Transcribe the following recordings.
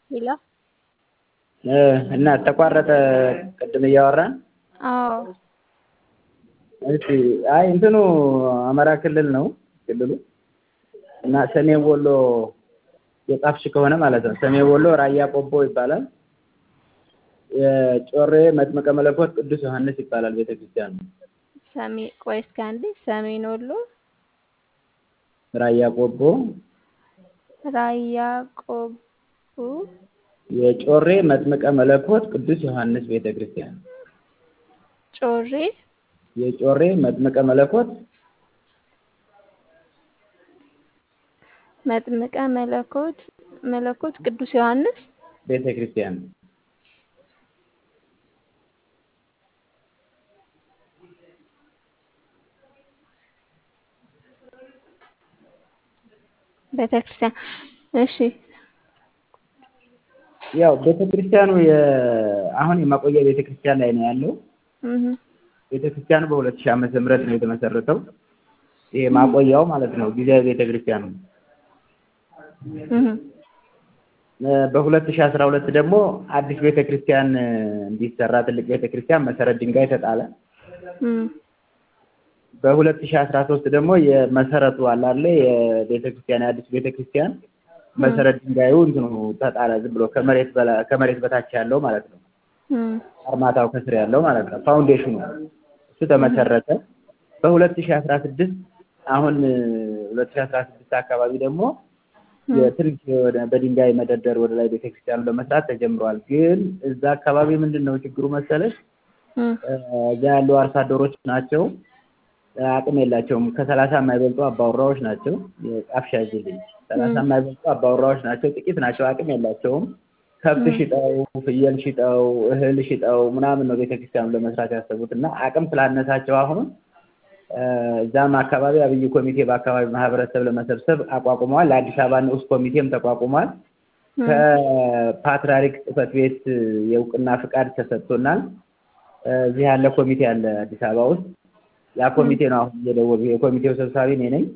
ሄሎ እና ተቋረጠ ቅድም እያወራን አዎ እሺ አይ እንትኑ አማራ ክልል ነው ክልሉ እና ሰሜን ወሎ የጻፍሽ ከሆነ ማለት ነው ሰሜን ወሎ ራያ ቆቦ ይባላል የጮሬ መጥምቀ መለኮት ቅዱስ ዮሐንስ ይባላል ቤተክርስቲያኑ ሰሜ ቆይ እስኪ አንዴ ሰሜን ወሎ ራያ ቆቦ ራያ ቆቦ የጮሬ መጥምቀ መለኮት ቅዱስ ዮሐንስ ቤተክርስቲያን ጮሬ የጮሬ መጥምቀ መለኮት መጥምቀ መለኮት መለኮት ቅዱስ ዮሐንስ ቤተክርስቲያን ቤተክርስቲያን እሺ ያው ቤተክርስቲያኑ አሁን የማቆያ ቤተክርስቲያን ላይ ነው ያለው እህ ቤተክርስቲያኑ በሁለት ሺህ ዓመተ ምህረት ነው የተመሰረተው ይሄ ማቆያው ማለት ነው ጊዜያዊ ቤተክርስቲያኑ እህ በሁለት ሺህ አስራ ሁለት ደግሞ አዲስ ቤተክርስቲያን እንዲሰራ ትልቅ ቤተክርስቲያን መሰረት ድንጋይ ተጣለ በሁለት ሺህ አስራ ሶስት ደግሞ የመሰረቱ አለ አይደለ የቤተክርስቲያን የአዲስ ቤተክርስቲያን መሰረት ድንጋዩ እንትኑ ተጣለ ዝም ብሎ ከመሬት ከመሬት በታች ያለው ማለት ነው አርማታው ከስር ያለው ማለት ነው ፋውንዴሽኑ እሱ ተመሰረተ በሁለት ሺህ አስራ ስድስት አሁን ሁለት ሺህ አስራ ስድስት አካባቢ ደግሞ የትልቅ በድንጋይ መደርደር ወደ ላይ ቤተክርስቲያኑ ለመስራት ተጀምሯል ግን እዛ አካባቢ ምንድን ነው ችግሩ መሰለሽ እዛ ያሉ አርሶ አደሮች ናቸው አቅም የላቸውም ከሰላሳ የማይበልጡ አባወራዎች ናቸው ጣፍ ሻይልኝ ሰላሳ የማይበልጡ አባወራዎች ናቸው ጥቂት ናቸው አቅም የላቸውም ከብት ሽጠው ፍየል ሽጠው እህል ሽጠው ምናምን ነው ቤተክርስቲያኑ ለመስራት ያሰቡት እና አቅም ስላነሳቸው አሁን እዛም አካባቢ አብይ ኮሚቴ በአካባቢ ማህበረሰብ ለመሰብሰብ አቋቁመዋል ለአዲስ አበባ ንዑስ ኮሚቴም ተቋቁሟል ከፓትርያርክ ጽህፈት ቤት የእውቅና ፍቃድ ተሰጥቶናል እዚህ ያለ ኮሚቴ አለ አዲስ አበባ ውስጥ ያ ኮሚቴ ነው አሁን እየደወሉ የኮሚቴው ሰብሳቢ እኔ ነኝ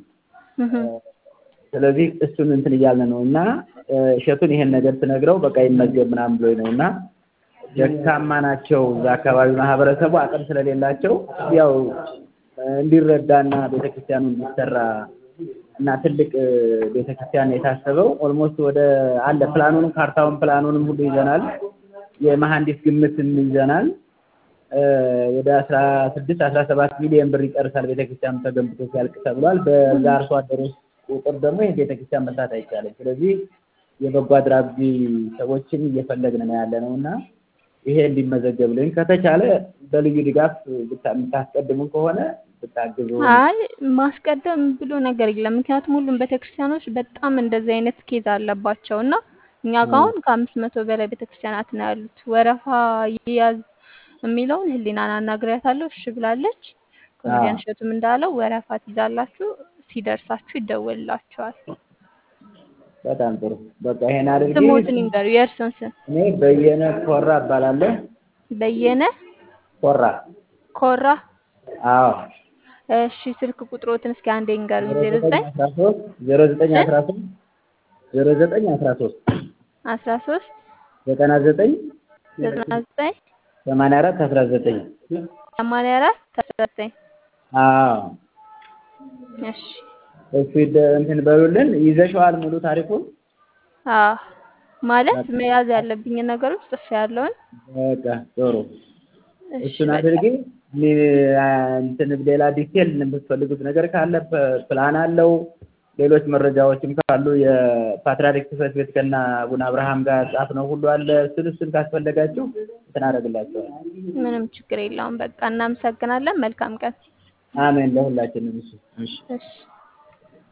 ስለዚህ እሱን እንትን እያልን ነው እና እሸቱን ይሄን ነገር ስነግረው በቃ ይመዝገብ ምናምን ብሎኝ ነው እና ደካማ ናቸው እዛ አካባቢ ማህበረሰቡ አቅም ስለሌላቸው ያው እንዲረዳና ቤተክርስቲያኑ እንዲሰራ እና ትልቅ ቤተክርስቲያን የታሰበው ኦልሞስት ወደ አለ ፕላኑንም ካርታውን ፕላኑንም ሁሉ ይዘናል የመሐንዲስ ግምትም ይዘናል ወደ አስራ ስድስት አስራ ሰባት ሚሊዮን ብር ይጨርሳል ቤተክርስቲያኑ ተገንብቶ ሲያልቅ ተብሏል በዛ አርሶ አደሮች ቁጥር ደግሞ ይህ ቤተክርስቲያን መስራት አይቻልም ስለዚህ የበጎ አድራጊ ሰዎችን እየፈለግን ነው ያለ ነው እና ይሄ እንዲመዘገብልኝ ከተቻለ በልዩ ድጋፍ የምታስቀድሙ ከሆነ ብታግዙ አይ ማስቀደም ብሎ ነገር የለም ምክንያቱም ሁሉም ቤተክርስቲያኖች በጣም እንደዚህ አይነት ኬዝ አለባቸው እና እኛ ጋር አሁን ከአምስት መቶ በላይ ቤተክርስቲያናት ነው ያሉት ወረፋ ይያዝ የሚለውን ህሊናን አናግሪያታለሁ እሺ ብላለች ኮሜዲያን እሸቱም እንዳለው ወረፋ ትይዛላችሁ ሲደርሳችሁ ይደወልላችኋል በጣም ጥሩ በቃ ይሄን አድርጊ ስሞትን ይንገሩ የእርሶን ስም እኔ በየነ ኮራ እባላለሁ በየነ ኮራ ኮራ አዎ እሺ ስልክ ቁጥሮትን እስኪ አንዴ ይንገሩኝ ዜሮ ዘጠኝ ዜሮ ዘጠኝ አስራ ሶስት ዜሮ ዘጠኝ አስራ ሶስት አስራ ሶስት ዘጠና ዘጠኝ ዘጠና ዘጠኝ ሰማንያ አራት አስራ ዘጠኝ ሰማንያ አራት አስራ ዘጠኝ አዎ እሺ እሱ እንትን በሉልን ይዘሽዋል ሙሉ ታሪኩን አዎ ማለት መያዝ ያለብኝ ነገሮች ጽፌ ያለውን በቃ ጥሩ እሱን አድርጊ እንትን ሌላ ዲቴል የምትፈልጉት ነገር ካለ ፕላን አለው ሌሎች መረጃዎችም ካሉ የፓትርያርክ ጽህፈት ቤት ከና አቡነ አብርሃም ጋር ጻፍ ነው ሁሉ አለ እሱን እሱን ካስፈለጋችሁ እንትን አደርግላችኋል ምንም ችግር የለውም በቃ እናመሰግናለን መልካም ቀን አሜን ለሁላችንም እሺ እሺ እሺ